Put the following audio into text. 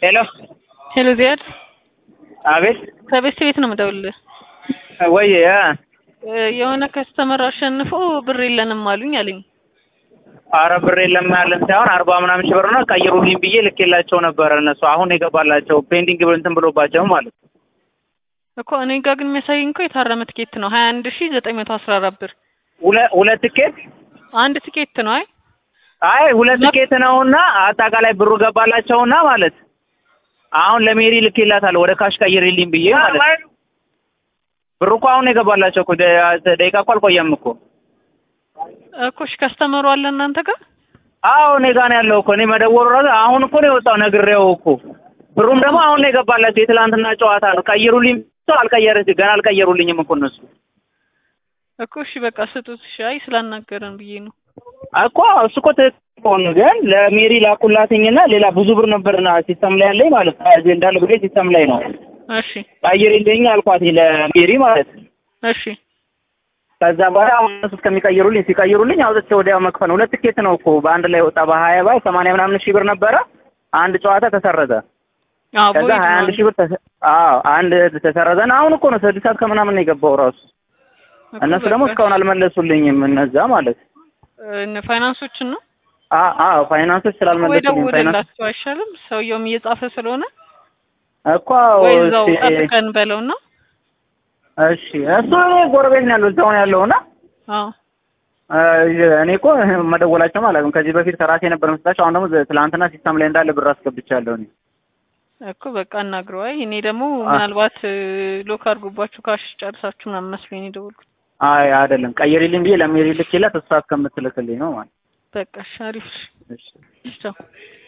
ሄሎ ሄሎ ዚያድ አቤት ከቤት ቤት ነው የምደውልልህ። ወይ እ የሆነ ከስተመር አሸንፎ ብር የለንም አሉኝ አለኝ። አረ ብር የለም ያለን ሳይሆን አርባ ምናምን ሺህ ብር ነው ቀይሩልኝ ብዬ ልኬላቸው ነበረ። እነሱ አሁን የገባላቸው ፔንዲንግ እንትን ብሎባቸው ማለት ነው። እኮ እኔ ጋር ግን የሚያሳየኝ እኮ የታረመ ትኬት ነው ሀያ አንድ ሺ ዘጠኝ መቶ አስራ አራት ብር ሁለ- ሁለት ትኬት አንድ ትኬት ነው። አይ አይ ሁለት ትኬት ነውና አጠቃላይ ብሩ ገባላቸውና ማለት አሁን ለሜሪ ልኬላታለሁ ወደ ካሽ ቀይርልኝ ብዬ ማለት ነው። ብሩ እኮ አሁን የገባላቸው እኮ ደ- ደቂቃ እኮ አልቆየም እኮ። እኮ እሺ ከስተመሩ አለ እናንተ ጋር አዎ እኔ ጋር ነው ያለው እኮ እኔ መደወሉ ራሱ አሁን እኮ ነው የወጣው ነግሬው እኮ ብሩም ደግሞ አሁን ነው የገባላቸው የትላንትና ጨዋታ ነው ቀይሩልኝ ብለው አልቀየረች ገና አልቀየሩልኝም እኮ እነሱ እኮ እሺ በቃ ስጡት። እሺ አይ ስላናገረን ብዬ ነው። እኮ እሱ እኮ ትክክል ሆነ ግን ለሜሪ ላኩላትኝና ሌላ ብዙ ብር ነበርና ሲስተም ላይ ያለኝ ማለት ነው እዚህ እንዳለ ብሬ ሲስተም ላይ ነው እሺ ቀይርልኝ አልኳት ለሜሪ ማለት ነው እሺ ከዛ በኋላ አሁን እነሱ እስከሚቀይሩልኝ ሲቀይሩልኝ አውጥቼ ወዲያው መክፈል ነው። ሁለት ትኬት ነው እኮ በአንድ ላይ ወጣ በሀያ ባይ ሰማንያ ምናምን ሺህ ብር ነበረ አንድ ጨዋታ ተሰረዘ አዎ ከዛ ቦይድ ሀያ ነው አንድ ሺህ ብር ተሰ- አዎ አንድ ተሰረዘና አሁን እኮ ነው ስድስት ሰዓት ከምናምን ነው የገባው ራሱ እኮ እነሱ ደግሞ በቃ እስካሁን አልመለሱልኝም እነዛ ማለት እነ ፋይናንሶችን ነው አ- አዎ ፋይናንሶች ወይ ስላልመለሱልኝ ፋይናንስ ደውልላቸው አይሻልም? ሰውየውም እየጻፈ ስለሆነ እኮ ወይ እዛው እስኪ- ጠብቀን በለውና እሺ እሱ እኔ ጎረቤት ነው ያለው እዛው ነው ያለውና አዎ እኔ እኮ መደወላቸውም አላውቅም ከዚህ በፊት ከራሴ ነበር መስጣቸው አሁን ደግሞ ትላንትና ሲስተም ላይ እንዳለ ብር አስገብቻለሁ እኔ እኮ በቃ አናግረው። አይ እኔ ደግሞ ምናልባት ሎክ አድርጎባችሁ ካሽ ጨርሳችሁ ምናምን መስሎኝ ነው የደወልኩት። አይ አይደለም ቀይሪልኝ ብዬ ለሜሪ ልኬላት እሷ እስከምትልክልኝ ነው ማለት በቃ እሺ አሪፍ። እሺ እሺ ቻው።